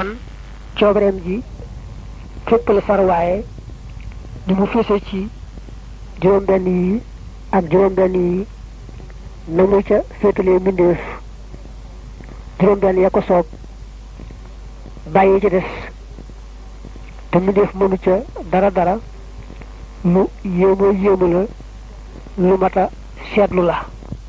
kon coobareem ji fépp la far waaye ni mu fese ci juróom benn yi ak juróom benn yi na mu ca féetalee mbindeef juróom benn ya ko soob bàyyi ci des te mbindeef mënu ca dara dara lu yéemoo yéemu la lu mat a seetlu la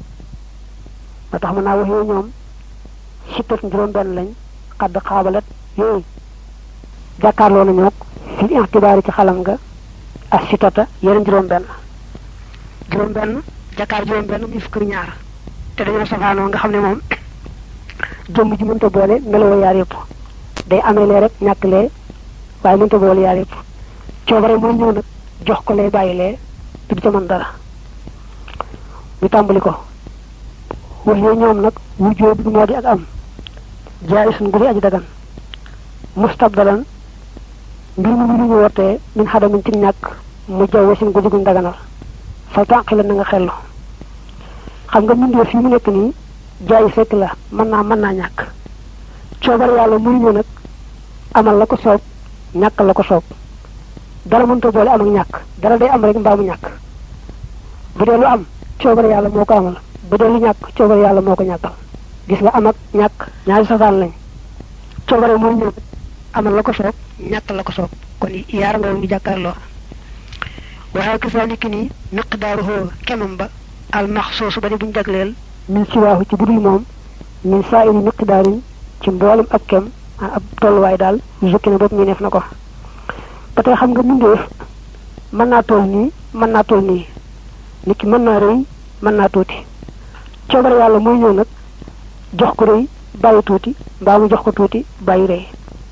ba tax mën naa wax yooyu ñoom sittat juróom benn lañ xadd xaabalat yooyu jàkkaarloo nañu ak fil ixtibaari ci xalam nga ak sittata yeneen juróom benn juróom benn jàkkaar juróom benn muy fukk ñaar te dañoo safaanoo nga xam ne moom jëmm ji mënta boole meloo yaar yëpp day amee lee rek ñàkk lee waaye mënta boole yaar yëpp coobare mooy ñëw nag jox ko lee bàyyi lee te du ca mën dara ñu tàmbali ko wax yooyu ñoom nag wujjoo bi moo di ak am jaay suñ gu di aji dagan mustabdalan mbir mu lu ñu wootee min xadamin ci ñàkk mu jawwe sin gu di guñ daganal fal tànqi la na nga xellu xam nga mbindee fii mu nekk nii jaay fekk la mën naa mën naa ñàkk coobar yàlla muy ñëw nag amal la ko soob ñàkk la ko soob dara mënta boole am ak ñàkk dara day am rek mbaa mu ñàkk bu dee lu am coobar yàlla moo ko amal bu dee lu ñàkk coobar yàlla moo ko ñàkkal gis nga am ak ñàkk ñaari safaan lañ coobare muy ñëw amal la ko soob ñàkk la ko soob kon yaar nga ñu jàkkaarloo waaye kasaalika ni miqdaaruhu kemam ba al maxsuus ba di buñ jagleel min siwaahu ci budul moom min saa iri miqdaarin ci mboolem ab kem ab tolluwaay daal jukki na bopp ñu neef na ko ba tey xam nga mbindeef mën naa toll nii mën naa toll nii nit ki mën naa rëy mën naa tuuti coobare yàlla mooy ñëw nag jox ko rëy bàyyi tuuti mbaa mu jox ko tuuti bàyyi rëy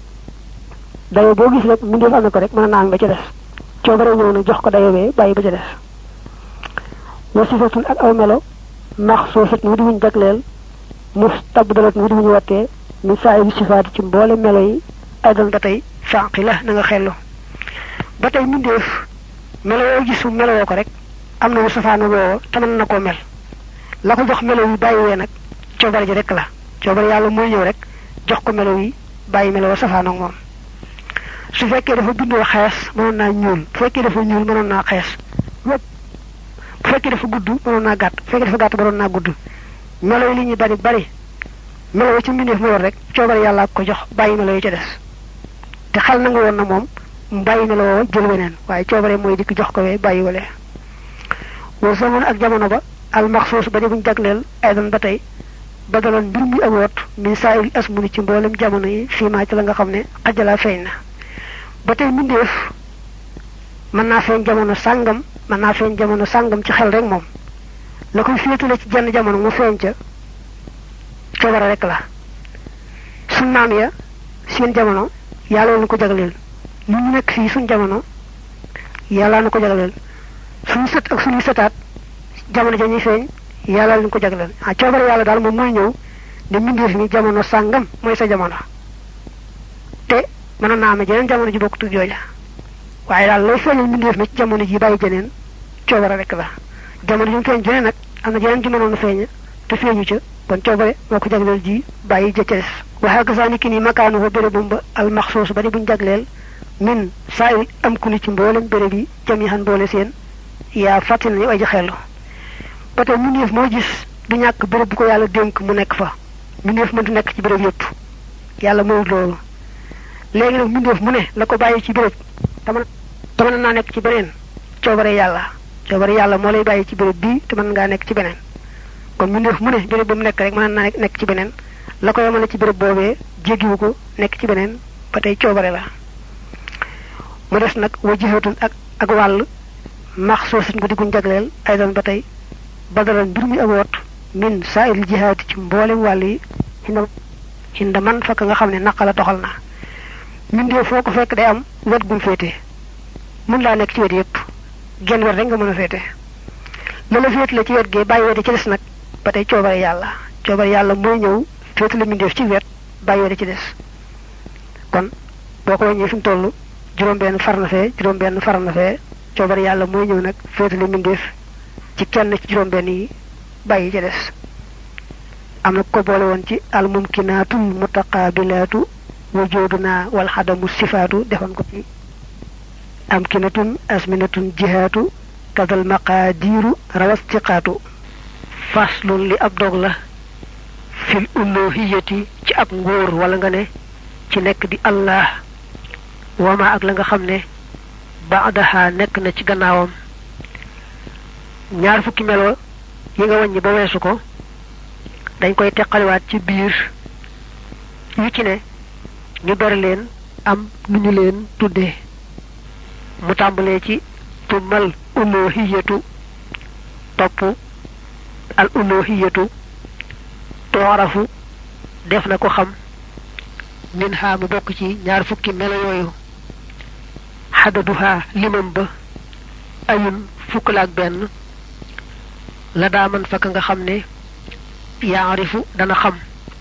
dayo boo gis rek mbindeef am na ko rek mën naa am ba ca des coobare ñëw nag jox ko dayo bee bàyyi ba ca des wa sifatun ak aw melo maxsuusat mu di wuñ jagleel mustabdalat mu di wuñ wattee min saa yi sifaati ci mboole melo yi ay doon ba tey fànqi la na nga xellu ba tey mbindeef melo yoo gis melo woo ko rek am na mu safaana woowo te mën na koo mel la ko jox melo yi bàyyi wee nag coobare ji rek la coobare yàlla mooy ñëw rek jox ko melo yi bàyyi melo wa safaana ak moom su fekkee dafa bindoo xees mënoon naa ñuul bu fekkee dafa ñuul mënoon naa xees bu fekkee dafa gudd mënoon naa gàtt bu fekkee dafa gàtt mënoon naa gudd melo yi li ñuy bari bari melo yi ci mbindeef mu yor rek coobare yàlla ko jox bàyyi melo yi ca des te xel na nga woon na moom mu bàyyi melo woo jël weneen waaye coobare mooy dikk jox ko wee bàyyi wale wa zaman ak jamono ba al maxsuus ba di buñ jagleel ay doon ba tey ba daloon mbir muy awoot min saa il asmuni ci mboolem jamono yi fii maa ci la nga xam ne xajalaa feeñ na ba tey mbindeef mën naa feeñ jamono sàngam mën naa feeñ jamono sàngam ci xel rek moom la koy féetale ci jenn jamono mu feeñ ca coobare rek la suñ maam ya seen jamono yàlla na ko jagleel li ñu nekk fii suñ jamono yàlla na ko jagleel suñu sët ak suñu sëtaat jamono ja ñuy feeñ yàlla na ko jagleel ah coobare yàlla daal moom mooy ñëw ne mbindeef mi jamono sàngam mooy sa jamono te mën naa amee jeneen jamono ji bokk tug jooja waaye daal lay feeñal mbindeef mi ci jamono ji bàyyi jeneen coobare rek la jamono ji mu feeñ jeneen nag am na jeneen ji mënoon a feeñ te feeñu ca kon coobare moo ko jagleel ji bàyyi ja ca des waxee ko saa ni ki ni makaanu fa bérébum ba al maxsuus ba di buñ jagleel min saa il am ku ni ci mboolem béréb yi jam yi xan boole seen yaa fàttali nañu ay ji xellu ba tey mbindeef moo gis du ñàkk béréb bu ko yàlla dénk mu nekk fa mbindeef mëntu nekk ci béréb yëpp yàlla mayut loolu léegi nag mbindeef mu ne la ko bàyyi ci béréb te mën te mën naa nekk ci beneen coobare yàlla coobare yàlla moo lay bàyyi ci béréb bii te mën ngaa nekk ci beneen kon mbindeef mu ne béréb ba mu nekk rek mën naa nekk ci beneen la ko yemale ci béréb boobee jéggiwu ko nekk ci beneen ba tey coobare la mu des nag wa jihatun ak ak wàll max soosin ko digguñ jagleel ay doon ba tey badalan mbir muy amoot min saa il jihaati ci mboolem wàll yi xinda xinda man fakk nga xam ne naqa la doxal na mbindee foo ko fekk day am wet gum féete mën laa nekk ci wet yépp genn wet rek nga mën a féete la la féete la ci wet gee bàyyi wete ci des nag ba tey coobare yàlla coobare yàlla mooy ñëw féete la mbindeef ci wet bàyyi wete ci des kon boo ko wàññee fi mu toll juróom-benn far na fee juróom-benn far na fee coobare yàlla mooy ñëw nag féete la mbindeef ci kenn ci juróom-benn yi bàyyi ca des am na ko boole woon ci al mumkinaatul mutaqaabilaatu wujuduna wal xadamu sifaatu defoon ko ci amkinatun asminatun jihaatu kadal maqaadiiru rawastiqaatu faslun li ab dog la fil uluhiyati ci ab nguur wala nga ne ci nekk di allah wama ak la nga xam ne baadaha nekk na ci gannaawam ñaar fukki melo yi nga wàññi ba weesu ko dañ koy teqaliwaat ci biir yu ci ne ñu bari leen am nu ñu leen tuddee mu tàmbalee ci tumal uluhiyatu topp al uluhiyatu toorafu def na ko xam min ha mu bokk ci ñaar fukki melo yooyu xadaduha limam ba ayun fukk la ak benn la daa man fakk nga xam ne yaarifu dana xam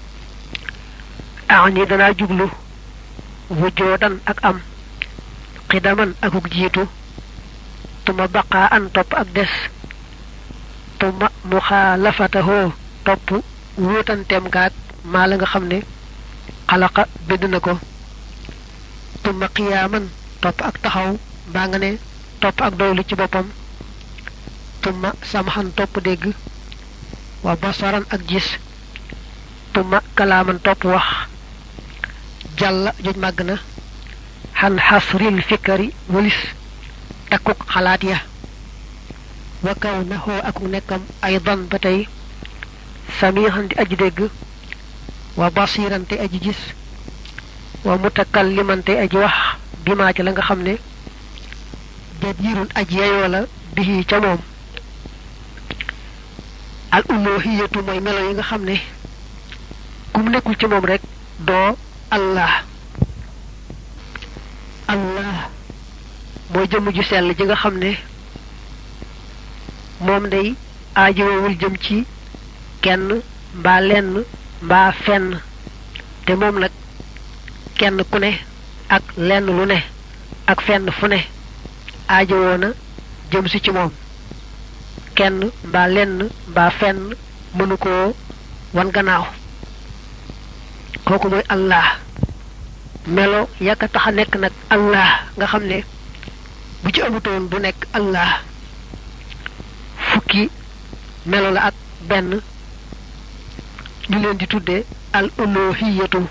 ani danaa jublu wujoodan ak am xidaman akuk jiitu tuma baqaa an topp ak des tuma muxaalafatahoo topp wuutanteem gaag maa la nga xam ne xalaqa bind na ko tuma qiyaaman topp ak taxaw mbaa nga ne topp ak doylu ci boppam tuma samxan topp dégg wa basaran ak gis tuma kalaaman topp wax jàlla joj màgg na xan xasril fikari walis takkuk xalaat ya wa kaw na xoo akuk nekkam ay dan ba tey samihan di aji dégg wa basiran te aji gis wa mutakalliman te aji wax bi maa ci la nga xam ne jadirun aji yeyoo la bihi ca moom al uluhiyatu mooy melo yi nga xam ne ku mu nekkul ci moom rek doo allah allah mooy jëmm ju sell ji nga xam ne moom day aajowul jëm ci kenn mbaa lenn mbaa fenn te moom nag kenn ku ne ak lenn lu ne ak fenn fu ne aajowoo na jëm si ci moom kenn mbaa lenn mbaa fenn mënu koo wan gannaaw kooku mooy allah melo yàkka tax a nekk nag allah nga xam ne bu ci amutoon du nekk allah fukki melo la ak benn ñu leen di tudde al uluhiyatu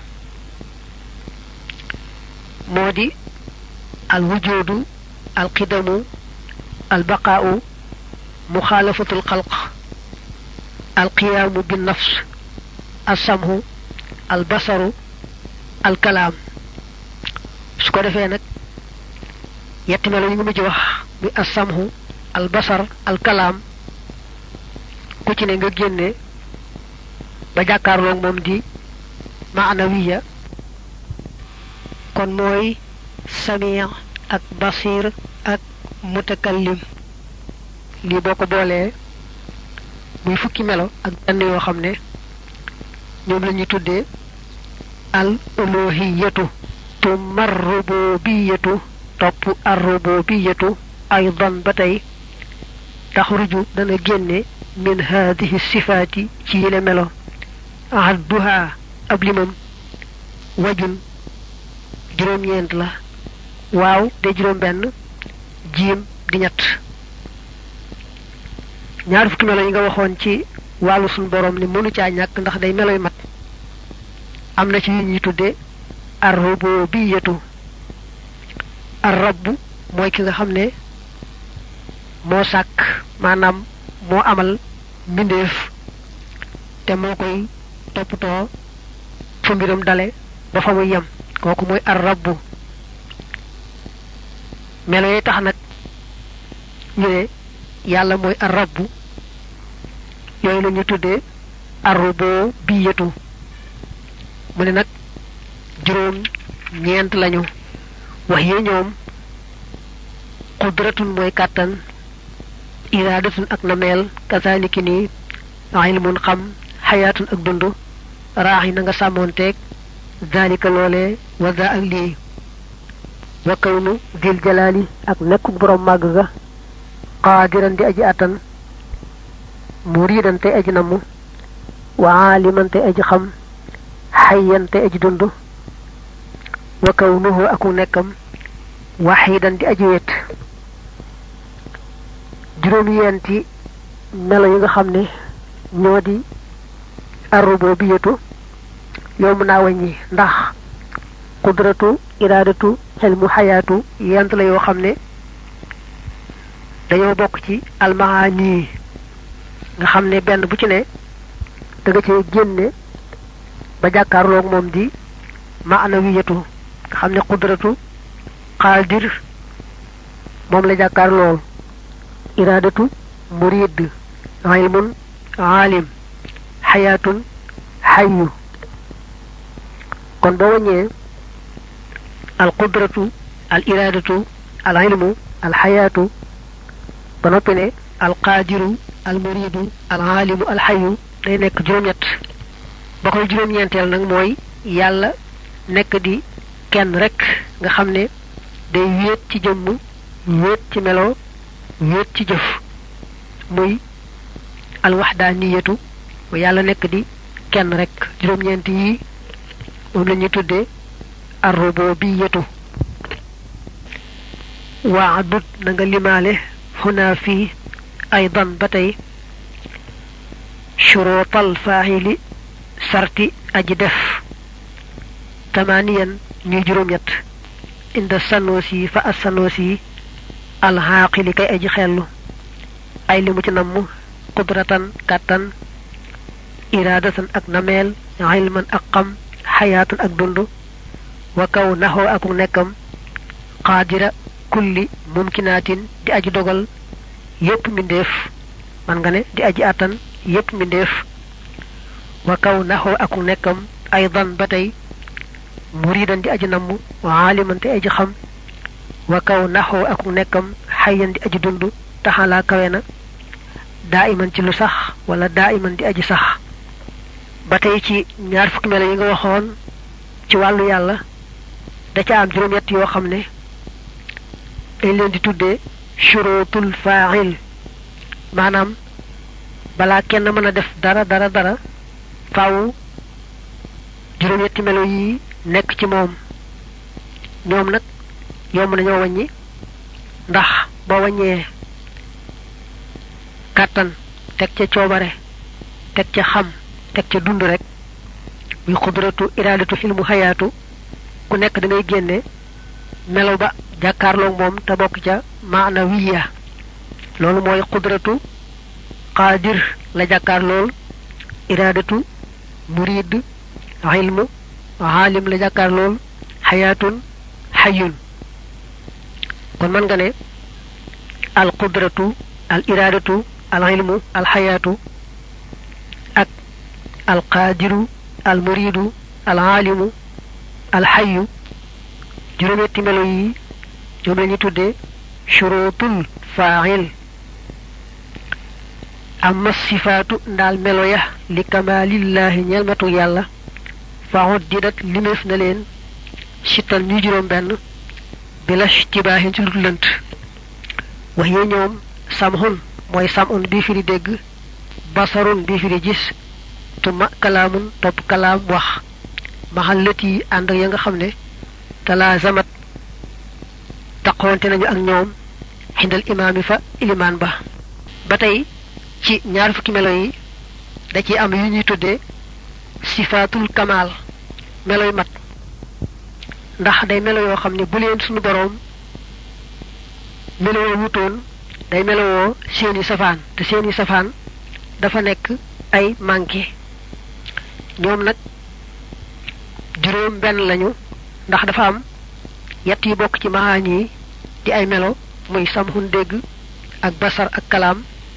moo di al wujudu al qidamu al baqaau muxaalafatul xalq al qiyaamu bin nafs al samhu al basaru al kalaam su ko defee nag yetti melo yi nga mujj wax muy al samhu al basar al kalaam ku ci ne nga génne ba jàkkaarloog moom di maanawiya kon mooy samir ak basir ak mutakallim lii boo ko boolee muy fukki melo ak benn yoo xam ne ñoom la ñuy tuddee al uluhiyatu tumma rububiyatu topp ar rububiyatu aydan ba tey taxruju dana génne min haadihi sifaati ci yile melo adduha ab limam wajun juróom-ñeent la waaw de juróom benn jiim di ñett ñaar fukki melo yi nga waxoon ci wàllu suñ borom ni mënu caa ñàkk ndax day meloy mat am na ci yu ñuy tudde ar-rububiyatu ar-rabb mooy ki nga xam ne moo sàkk maanaam moo amal mbindeef te moo koy toppatoo fa mbiram dale ba fa muy yem kooku mooy ar-rabb melo yi tax nag ñu ne yàlla mooy ar-rabb yooyu la ñu tuddee ar-rububiyatu mu ne nag juróom ñeent lañu wax yi ñoom qudratun mooy kàttan iraadatun ak nameel kazaliki nii ilmun xam xayaatun ak dund raax na nga sàmmoonteeg zalika loole wa za ak lii wa kawnu dil jalaali ak nekkuk borom màgg ga qaadiran di aji attan muridan te aji namm wa aaliman te aji xam xayyan te aji dund wa kawnuhu aku nekkam waxidan di aji wet juróom yenti melo yi nga xam ne ñoo di arrububiyatu yomb naa wàññi ndax qudratu iraadatu xelmu xayaatu yent la yoo xam ne dañoo bokk ci almaani nga xam ne benn bu ci ne da nga cee génne ba jàkkaarloog moom di maanawiyatu nga xam ne qudratu qaadir moom la jàkkaarlool iraadatu murid ilmun aalim xayaatun xayu kon boo wàññee al qudratu al iraadatu al ilmu al xayaatu ba noppi ne al qaadiru al muridu al aalimu al xayu day nekk juróom-ñett ba koy juróom-ñeenteel nag mooy yàlla nekk di kenn rek nga xam ne day wéet ci jëmm wéet ci melo wéet ci jëf muy al waxdaaniyatu mu yàlla nekk di kenn rek juróom-ñeent yi moom la ñuy tuddee arrububiyatu waadut na nga limaale xunaa fii aydan ba tey shuruutal faahili sarti aji def tamaaniyan ñuy juróom-ñett inda sanoosi fa as sanoosi alxaaqili kay aji xellu ay li mu ci namm qudratan kàttan iraadatan ak nameel ilman ak xam xayaatan ak dund wa kaw naxoo aku nekkam qaadira kulli mumkinaatin di aji dogal yépp mbindeef man nga ne di aji àttan yépp mbindeef wa kaw naxoo aku nekkam aydan ba tey muridan di aji namm aaliman te aji xam wa kaw naxoo aku nekkam xayyan di aji dund taxalaa kawe na daa iman ci lu sax wala daa iman di aji sax ba tey ci ñaar fukki melo yi nga waxoon ci wàllu yàlla da ca am juróom-ñett yoo xam ne dañ leen di tuddee shurutul faail maanaam balaa kenn mën a def dara dara dara faaw juróom-ñetti melo yi nekk ci moom ñoom nag yomb nañoo wàññi ndax boo wàññee kàttan teg ca coobare teg ca xam teg ca dund rek muy xudratu iraadatu xilmu xayaatu ku nekk da ngay génne melo ba jàkkaarloog moom te bokk ca maana wiya loolu mooy xudratu qaadir la jàkkaarlool iraadatu murid ilmu aalim la jàkkaarlool xayaatun xayun kon mën nga ne al qudratu al iraadatu al ilmu al xayaatu ak al qaadiru al muridu al aalimu al xayu juróom-ñetti melo yi ñoom la ñuy tuddee shurutul faail amma sifaatu ndaal melo ya li kamalillahi ñeel matu yàlla fa uddidat limeef na leen sittan ñuy juróom benn bila tibaahin ci lu lënt wax yee ñoom samhun mooy samhun bii firi dégg basarun bii firi gis tuma kalaamun topp kalaam wax maxal lët yi ànd ya nga xam ne talaazamat taqoonte nañu ak ñoom xindal imaam yi fa ilimaan ba ba tey ci ñaar fukki melo yi da ci am yu ñuy tuddee sifaatul kamaal meloy mat ndax day melo yoo xam ne bu leen suñu boroom melowoo wutoon day melowoo seeni safaan te seeni safaan dafa nekk ay manqué ñoom nag juróom benn lañu ndax dafa am yett yi bokk ci maxaañ yi di ay melo muy samxun dégg ak basar ak kalaam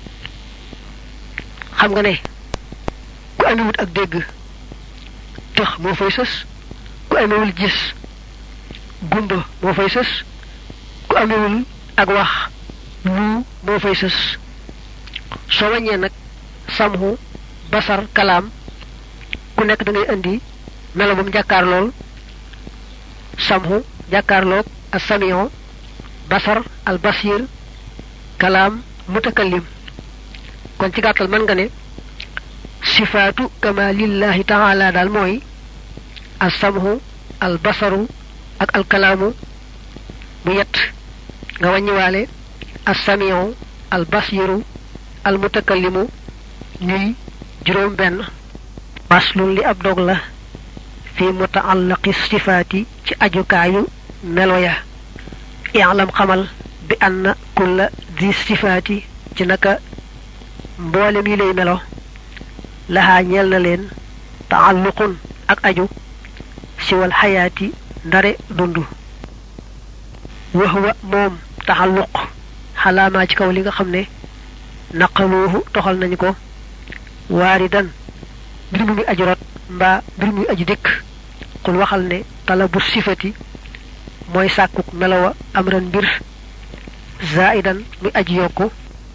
xam nga ne ku amewut ak dégg tëx moo fay sës ku amewul gis gumba moo fay sës ku amewul ak wax lu moo fay sës soo wàññee nag samxu basar kalaam ku nekk da ngay indi melo ba mu jàkkaar lool samxu jàkkaarloog as samion basar al basir kalaam mutakallim kon ci gàttal mën nga ne sifaatu kamalillahi taala daal mooy as samxu al basaru ak alkalaamu mu yett nga wàññiwaale assamiu al basiru al mutakallimu ñuy juróom benn baslun li ab dog la fi mutaallaqi sifaati ci ajukaayu melo ya i'lam xamal bi anna kulla di sifaati ci naka mboolem yi lay melo laxaa ñeel na leen taalluqun ak aju siwal xayaati ndare dund wax wa moom taxalluq xalaamaa ci kaw li nga xam ne naqaluuhu toxal nañu ko waaridan mbir mu muy aju rot mbaa mbir muy aju dikk xul waxal ne talabu sifati mooy sàkkuk melowa amran mbir zaidan muy aji yokku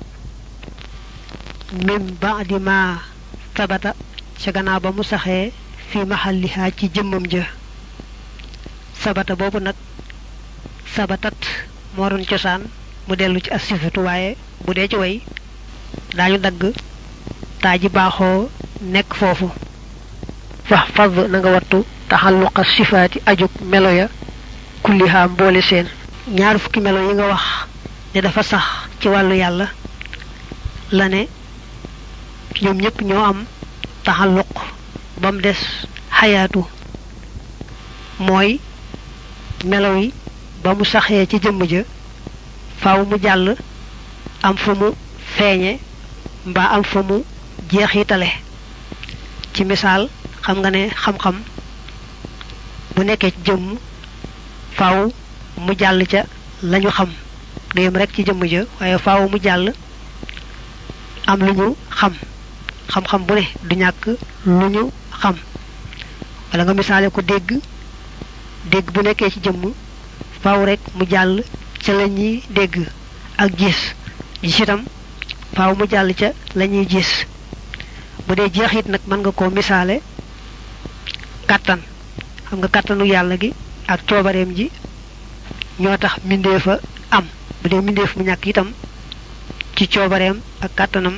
min baadi ma tabata ca gannaaw ba mu saxee fi maxallihaa ci jëmmam ja sabata boobu nag sabatat moo doon cosaan mu dellu ci as sifatu waaye bu dee ci way daañu dagg taa ji baaxoo nekk foofu fax fad na nga wattu taxalluqa sifaati ajug melo ya kullihaa mboole seen ñaar fukki melo yi nga wax ne dafa sax ci wàllu yàlla la ne ñoom ñëpp ñoo am taxalluq ba mu des xayaatu mooy melo yi ba mu saxee ci jëmm ja faaw mu jàll am fa mu feeñe mbaa am fa mu jeexitale ci misaal xam nga ne xam-xam bu nekkee ci jëmm faaw mu jàll ca lañu xam du yem rek ci jëmm ja waaye faaw mu jàll am lu ñu xam xam-xam bu ne du ñàkk lu ñu xam wala nga misaale ko dégg dégg bu nekkee ci jëmm faaw rek mu jàll ca la ñuy dégg ak gis gis itam faaw mu jàll ca la ñuy gis bu dee jeexit nag mën nga koo misaale kàttan xam nga kàttanu yàlla gi ak coobareem ji ñoo tax mbindeef a am bu dee mbindeef mu ñàkk itam ci coobareem ak kàttanam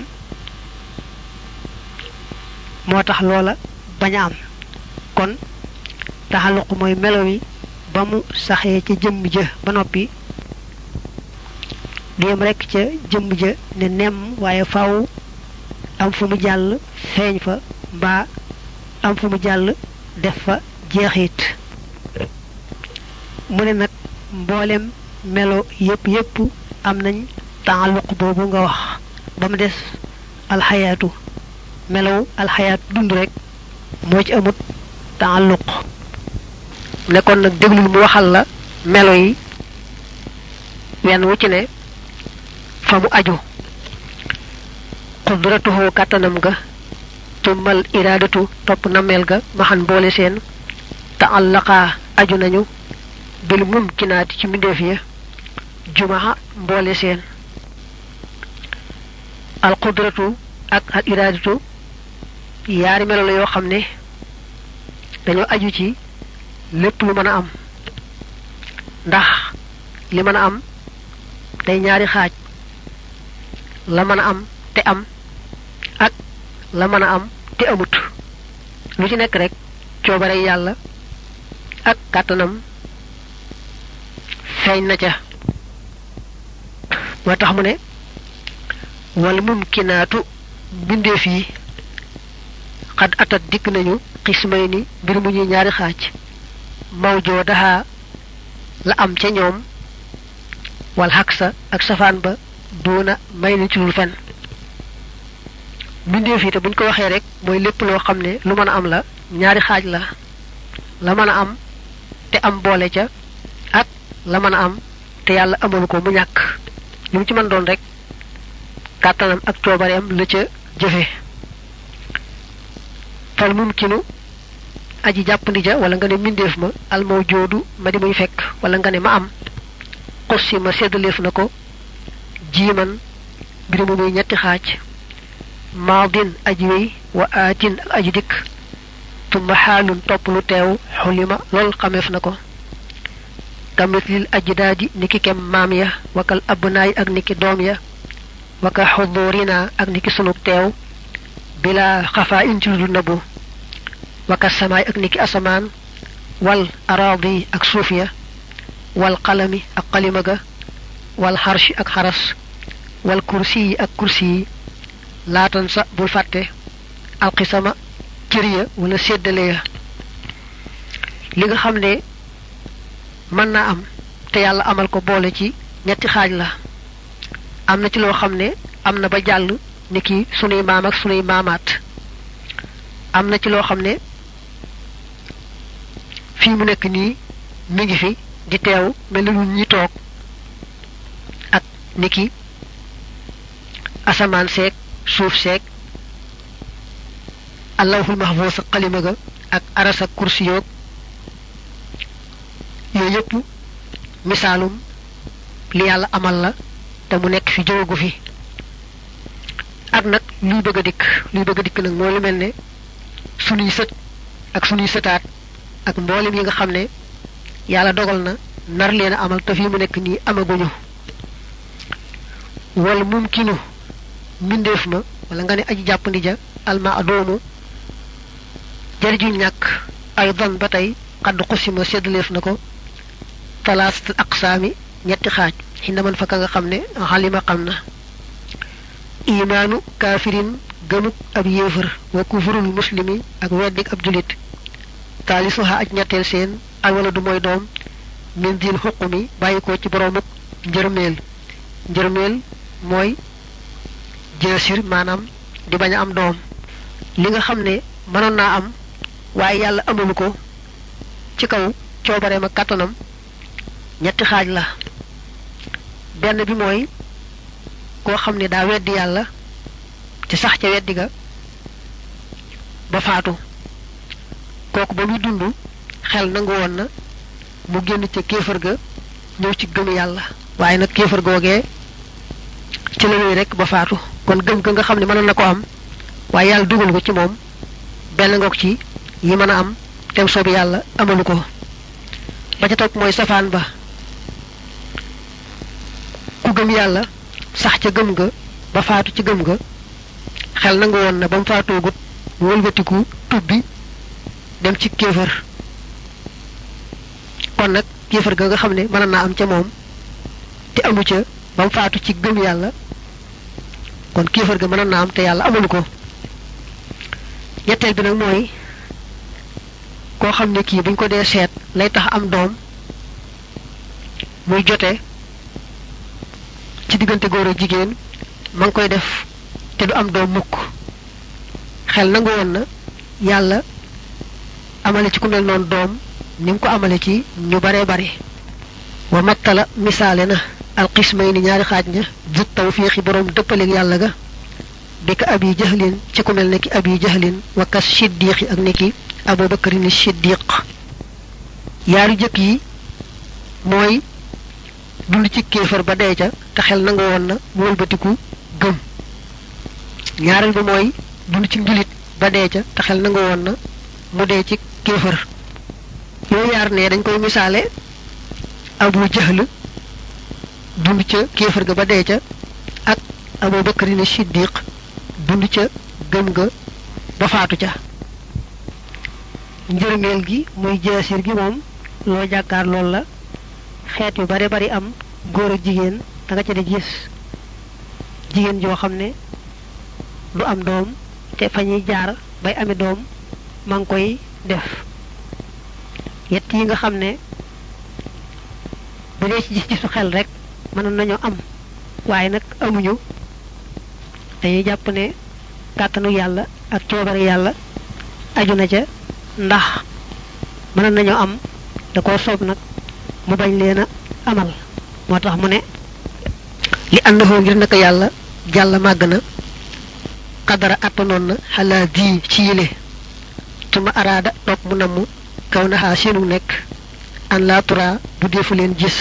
moo tax loola bañ a am kon taxaluq mooy melo yi ba mu saxee ca jëmm ja ba noppi du yem rekk ca jëmm ja ne nemm waaye faaw am fu mu jàll feeñ fa mbaa am fu mu jàll def fa jeexit mu ne nag mboolem melo yépp yépp am nañ taalluq boobu nga wax ba mu des alxayaatu melow alxayaatu dund rek moo ci amut taalluq nekkoon nag déglul mu waxal la melo yi wenn wu ci ne fa mu aju qudratuhu kàttanam ga tummal iraadatu topp nameel ga maxan boole seen taallaqaa aju nañu bil mumkinaati ci mbindeef ya jumaa mboole seen al qudratu ak al iraadatu yaari melo la yoo xam ne dañoo aju ci lépp lu mën a am ndax li mën a am day ñaari xaaj la mën a am te am ak la mën a am te amut lu ci nekk rek coobare yàlla ak kàttanam feeñ na ca moo tax mu ne wal mumkinaatu mbindeef yi xad atat dikk nañu xismay ni mbir mu ñuy ñaari xaaj mawjoo daxaa la am ca ñoom wal xaksa ak safaan ba duuna may na ci lul fen mbindeef yi te buñ ko waxee rek mooy lépp loo xam ne lu mën a am la ñaari xaaj la la mën a am te am boole ca ak la mën a am te yàlla amalu ko mu ñàkk lu mu ci mën doon rek kàttanam ak coobareem la ca jëfe fal mumkinu aji jàppandi ja wala nga ne mbindeef ma almaw joodu ma di muy fekk wala nga ne ma am xussi ma seddaleef na ko jiiman mbir mu muy ñetti xaaj maadin aji wéy wa aatin ak aji dikk tumma xaalun topp lu teew xulima lool xameef na ko kamitlil ajdaadi niki kem maam ya wakal abnaay ak niki doom ya waka xudurina ak niki sunug teew bila xafaa in ci lu nabu waka samaay ak niki asamaan wal araadi ak suuf ya wal qalami ak qalima ga wal xarshi ak xaras wal kursi yi ak kursi yi laatan sa bul fàtte alxisama cër ya wala séddale ya li nga xam ne mën naa am te yàlla amal ko boole ci ñetti xaaj la am na ci loo xam ne am na ba jàll ni ki sunuy maam ak sunuy maamaat am na ci loo xam ne fii mu nekk nii mi ngi fi di teew mel ni ñi toog ak ni ki asamaan seeg suuf seeg allahul mahfuus ak xalima ga ak aras ak kursi yoog yooyu yëpp misaalum li yàlla amal la te mu nekk fi jógu fi ak nag luy bëgg a dikk luy bëgg a dikk nag moo lu mel ne sunuy sët ak sunuy sëtaat ak mboolem yi nga xam ne yàlla dogal na nar leen a amal te fii mu nekk nii amaguñu wala mumkinu mbindeef ma wala nga ne aji jàppandi ja alma adoomu jariñu ñàkk ay don ba tey xadd xusima séddaleef na ko talaasat aqsaami ñetti xaaj xinda man fa ka nga xam ne xalima xam na imaanu kaafirin gëmuk ab yéefar wa kufurul muslimi ak weddik ab julit taalisuha aj ñetteel seen alwala du mooy doom min diil xuqumi bàyyi ko ci boroomuk njërmeel njërmeel mooy jeesir maanaam di bañ a am doom li nga xam ne mënoon naa am waaye yàlla amalu ko ci kaw coobareem ak kàttanam ñetti xaaj la benn bi mooy koo xam ne daa weddi yàlla ci sax ca weddi ga ba faatu kooku ba muy dund xel nangu woon na mu génn ca kéefër ga ñëw ci gëm yàlla waaye nag kéefër googee ci la ñuy rek ba faatu kon gëm ga nga xam ne mënoon na ko am waaye yàlla dugal ko ci moom benn ngoog ci yi mën a am tem soobi yàlla amalu ko ba ca topp mooy safaan ba ku gëm yàlla sax ca gëm ga ba faatu ci gëm ga xel nangu woon na ba mu faatoogut mu wëlbatiku tubbi dem ci kéefër kon nag kéefër ga nga xam ne mën naa am ca moom te amu ca ba mu faatu ci gëm yàlla kon kéefër ga mën naa am te yàlla amalu ko ñetteel bi nag mooy koo xam ne kii buñ ko dee seet lay tax am doom muy jote ci diggante góor ak jigéen ma ngi koy def te du am doom mukk xel nangu woon na yàlla amale ci ku mel noonu doom ni mu ko amale ci ñu baree bari wa mattala misaale na alxismay ni ñaari xaaj ña jut tawfiixi boroom dëppaleeg yàlla ga bi ka abi jahlin ci ku mel ne ki abi jahlin wa kas siddiqi ak ne ki abubakarin siddiq yaari jëkk yi mooy dund ci kéefar ba dee ca te xel nangu woon na mu wëlbatiku gëm ñaareel bi mooy dund ci njulit ba dee ca te xel nangu woon na mu dee ci kéefar yooyu yaar ne dañ koy misaale abu jahl dund ca kéefar ga ba dee ca ak abu bakarin siddiq dund ca gëm ga ba faatu ca njërmeel gi muy jaasir gi moom loo jàkkaar loolu la xeet yu bare bari am góor ak jigéen da nga ca di gis jigéen joo xam ne du am doom te fa ñuy jaar bay ami doom ma ngi koy def yett yi nga xam ne bu dee ci gis gisu xel rek mënoon nañoo am waaye nag amuñu dañuy jàpp ne kàttanu yàlla ak coobare yàlla aju na ca ndax mënoon nañoo am da koo soob nag mu bañ leen a amal moo tax mu ne li àndafoo ngir naka yàlla jàll màgg na xadara attanoon na xalaa di ci yile tuma araada toog mu namm kaw naxaa seenu nekk an laa tura bu defu leen gis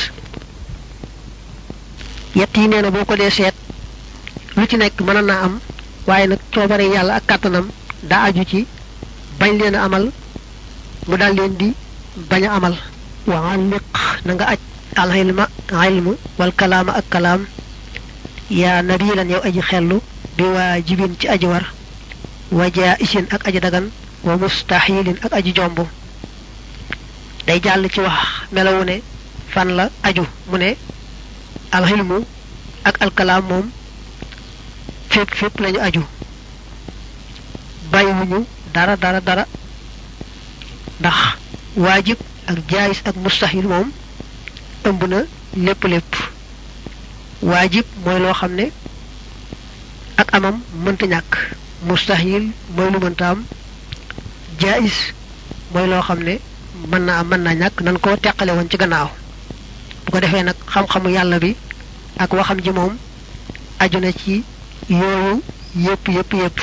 yett yi nee na boo ko dee seet lu ci nekk mën naa am waaye nag coobare yàlla ak kàttanam daa aju ci bañ leen a amal mu daal leen di bañ a amal wa alliq na nga aj al ilma ilmu wal kalaama ak kalaam yaa nabilan yow aji xellu bi waajibin ci aji war wa jaisin ak aji dagan wa mustahilin ak aji jomb day jàll ci wax melawu ne fan la aju mu ne alxilmu ak alkalaam moom fépp fépp lañu aju bàyyiwuñu dara dara dara ndax waajib ak jaayis ak mustahil moom ëmb na lépp lépp waajib mooy loo xam ne ak amam mënta ñàkk mustahil mooy lu mënta am jaayis mooy loo xam ne mën naa am mën naa ñàkk nan ko teqale woon ci gannaaw bu ko defee nag xam-xamu yàlla bi ak waxam ji moom aju na ci yooyu yépp yépp yépp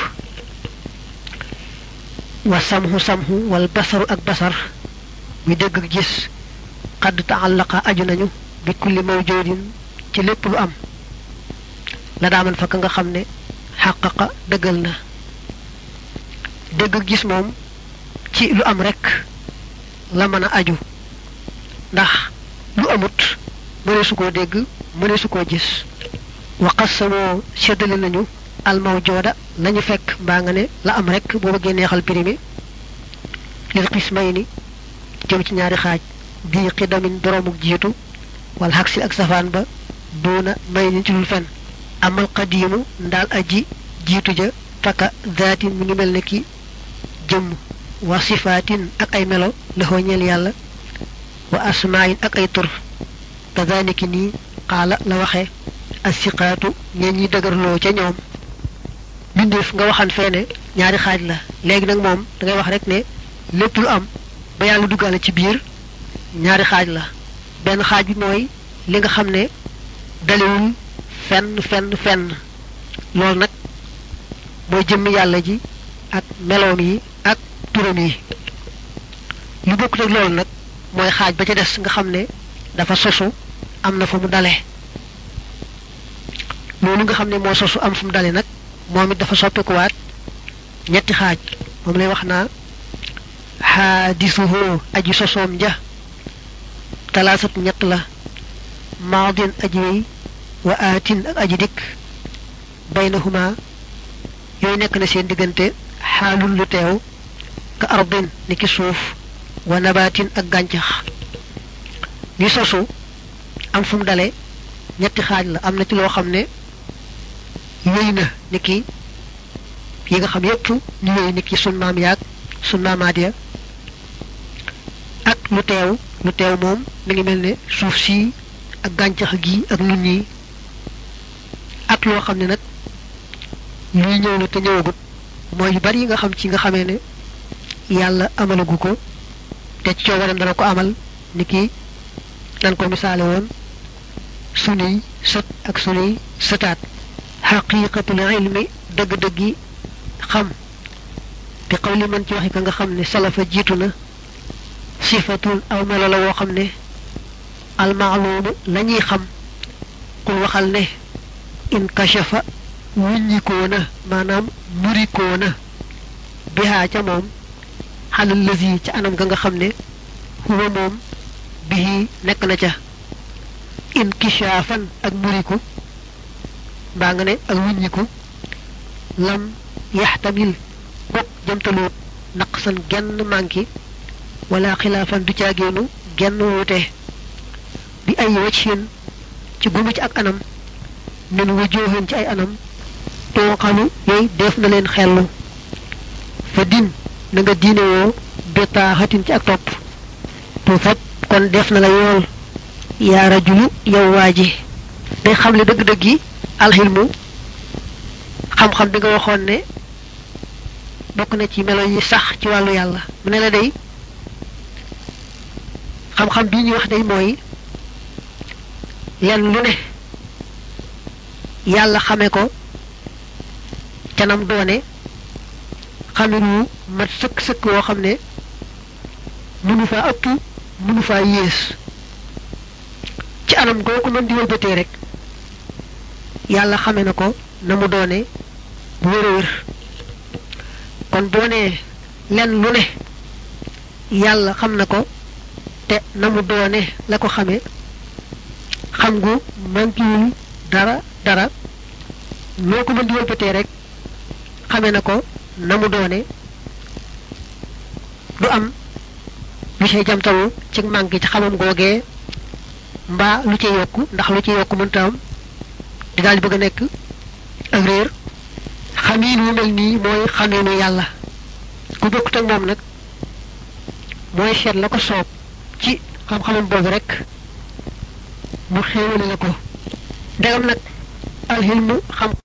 wa samhu samhu wal basaru ak basar muy dégg ak gis xadd taallaqa aju nañu bi kulli mawjoodin ci lépp lu am la daaman fa ka nga xam ne xàqaqa dëggal na dégg ak gis moom ci lu am rekk la mën a aju ndax lu amut mëne su koo dégg mëne su koo gis waqas samoo séddale nañu almawjooda lañu fekk mbaa nga ne la am rekk boo bëggee neexal pirimi lil xismay ni jëm ci ñaari xaaj bii xidamin boroomu jiitu wala xagsi ak safaan ba duuna may ni ci dul fen amal qadiimu ndaal aji jiitu ja fakka zaatin mi ngi mel ne ki jëmm wa sifaatin ak ay melo laxoo ñeel yàlla wa asmaayin ak ay tur kazaniki nii xaala la waxe asiqaatu ñeen ñi dëgërloo ca ñoom bindeef nga waxan feene ñaari xaaj la léegi nag moom da ngay wax rek ne lépp lu am ba yàlla duggaale ci biir ñaari xaaj la benn xaaj bi mooy li nga xam ne dalewul fenn fenn fenn loolu nag mooy jëmmi yàlla ji ak meloom yi ak turam yi lu bokkut ak loolu nag mooy xaaj ba ca des nga xam ne dafa sosu am na fu mu dale loolu nga xam ne moo sosu am fu mu dale nag moom it dafa soppikuwaat ñetti xaaj moom lay wax naa xaadisuhu aji sosoom ja talaasat ñett la maadin aji wéy wa aatin ak aji dikk baynahuma yooyu nekk na seen diggante xaalul lu teew ka ardin ni ki suuf wa nabaatin ak gàncax li sosu am fu mu dale ñetti xaaj la am na ci loo xam ne wéy na ni ki yi nga xam yépp ñu wéy ni ki sun maam yaag sun maamaat ya ak lu teew lu teew moom mi ngi mel ne suuf si ak gàncax gi ak nit ñi ak loo xam ne nag luy ñëw la te ñëwagut mooy yu bari yi nga xam ci nga xamee ne yàlla amalagu ko te ci coobareem dana ko amal ni ki nan ko misaale woon sunuy sët ak sunuy sëtaat xaqiqatul ilmi dëgg-dëggi xam bi xawli man ci waxi ka nga xam ne salafa jiitu na sifatun aw melo la woo xam ne almaalumu la ñuy xam kul waxal ne in kashafa wuññikoona maanaam murikoona bihaa ca moom xalal lësi ca anam ga nga xam ne huwa moom bihi nekk na ca in kishaafan ak muriku mbaa nga ne ak wuññiku lam yaxtamil bokk jëmtaluut naqsan genn manki wala xilaafan du caageenu genn wuute bi ay wajhin ci gumu ci ak anam min wujuhin ci ay anam tooxalu yooyu def na leen xellu fa din na nga diine woo betaaxatin ci ak topp tu fab kon def na la yool yaa rajulu yow waa ji day xamle dëgg-dëgg yi alxilmu xam-xam bi nga waxoon ne bokk na ci melo yi sax ci wàllu yàlla mu ne la day xam-xam bii ñuy wax day mooy lenn lu ne yàlla xame ko canam doone xamin wu mat sëkk sëkk woo xam ne mënu faa ëpp mënu faa yées ci anam goo ko mën di wëlbatee rek yàlla xame na ko na mu doone bu wér a wér kon boo nee lenn lu ne yàlla xam na ko te na mu doone la ko xame xam gu mankiwul dara dara loo ko mën di wëlbatee rek xame na ko na mu doone du am lu see jamtalu ci manqué ci xamam googee mbaa lu ci yokku ndax lu ci yokku mënta am di daal di bëgg a nekk ak réer xamiin wu mel nii mooy xamiinu yàlla ku bokkut ak moom nag mooy seet la ko soob ci xam-xamam boobu rek mu xéewale la ko ndegam nag alxilmu xam